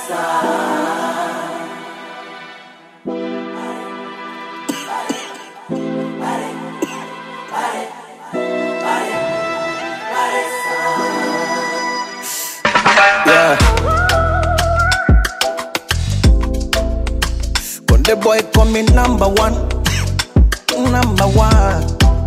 Yeah. Konde boy call me number one, number one.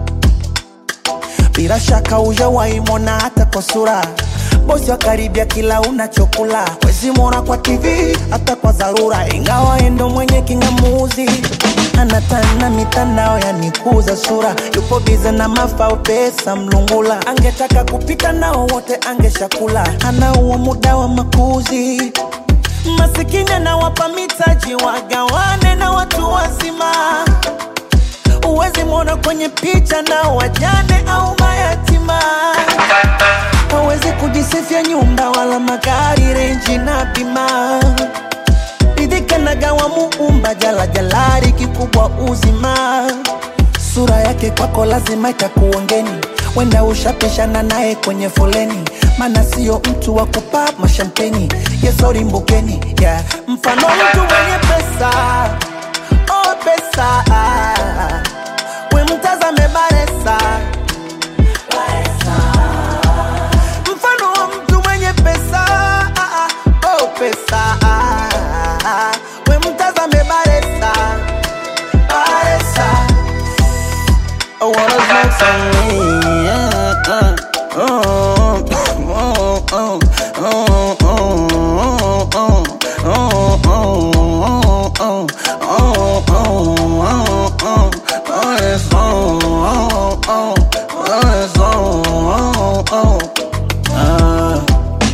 Bila shaka hujawahi mwona hata kwa sura bosi wa karibia kila unachokula wezi mwona kwa TV hata kwa dharura, ingawa endo mwenye kingamuzi anatana mitandao yanikuza sura, yupo bize na mafao pesa mlungula, angetaka kupita nao wote angeshakula, anauo muda wa makuzi masikini anawapa mitaji wagawane na watu wazima uwezi mwona kwenye picha na wajane au mayatima hawezi kujisifia nyumba wala magari renji na bima ridhika na gawa muumba jala jalari kikubwa uzima sura yake kwako lazima itakuongeni wenda ushapishana naye kwenye foleni mana sio mtu wa kupa mashampeni yesori mbukeni yeah. mfano mtu mwenye pesa oh pesa we mtazame baresa mfano wa mtu mwenye pesa ah, ah, oh pesa ah, ah, we mtazame baresa baresa I wanna smoke some weed, yeah, uh, oh, oh, oh, oh, oh, oh, oh, oh, oh, oh, oh, oh, oh, oh, yes, oh, oh, oh, oh, yes, oh, oh, oh, ah.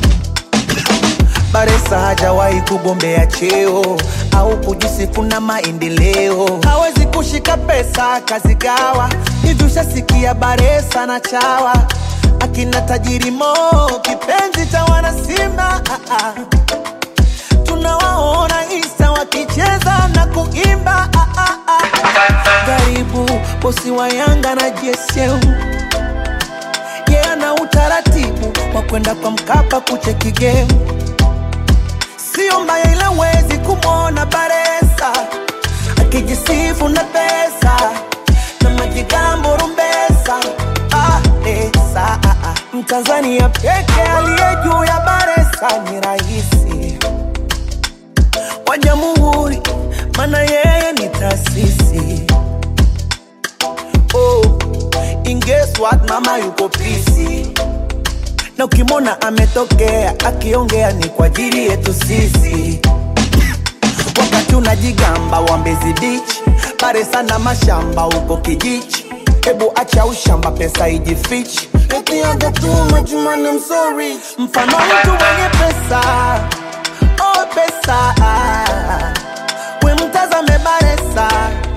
Baresa hajawahi kugombea cheo au kujisifu na maendeleo, hawezi kushika pesa kazigawa. Hivi ushasikia Baresa na chawa akina tajiri Mo, kipenzi cha wanasimba ah, ah. tunawaona Insta wakicheza na kuimba ah, ah, ah. Karibu bosi wa Yanga na JSM yeye ana utaratibu wa kwenda kwa Mkapa kucheki game sio mbaya ila wezi kumwona Baresa akijisifu na pesa na majigambo rumbesa ah, esa, ah, ah. Mtanzania peke aliye juu ya Baresa ni rahisi wa jamhuri, mana yeye ni taasisi oh, in guess what, mama yuko pisi na ukimwona ametokea akiongea ni kwa ajili yetu sisi. Wakati unajigamba wa Mbezi Beach, Baresa na mashamba huko Kijichi. Hebu acha ushamba, pesa ijifichi. Eti aga too much money, I'm so rich. Mfano mtu mwenye pesa, oh pesa, we mtazame Baresa.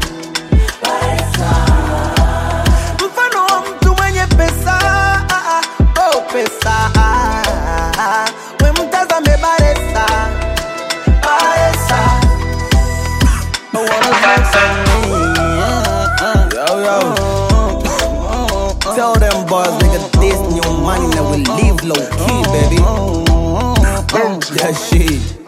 Mfano wa mtu mwenye pesa, ah, ah, oh pesa, ah, ah, we mtazame Baresa. Baresa. I wanna smoke some weed, yeah, uh, yo, yo. Tell them boys, nigga, this new money that we live low key, baby. That shit.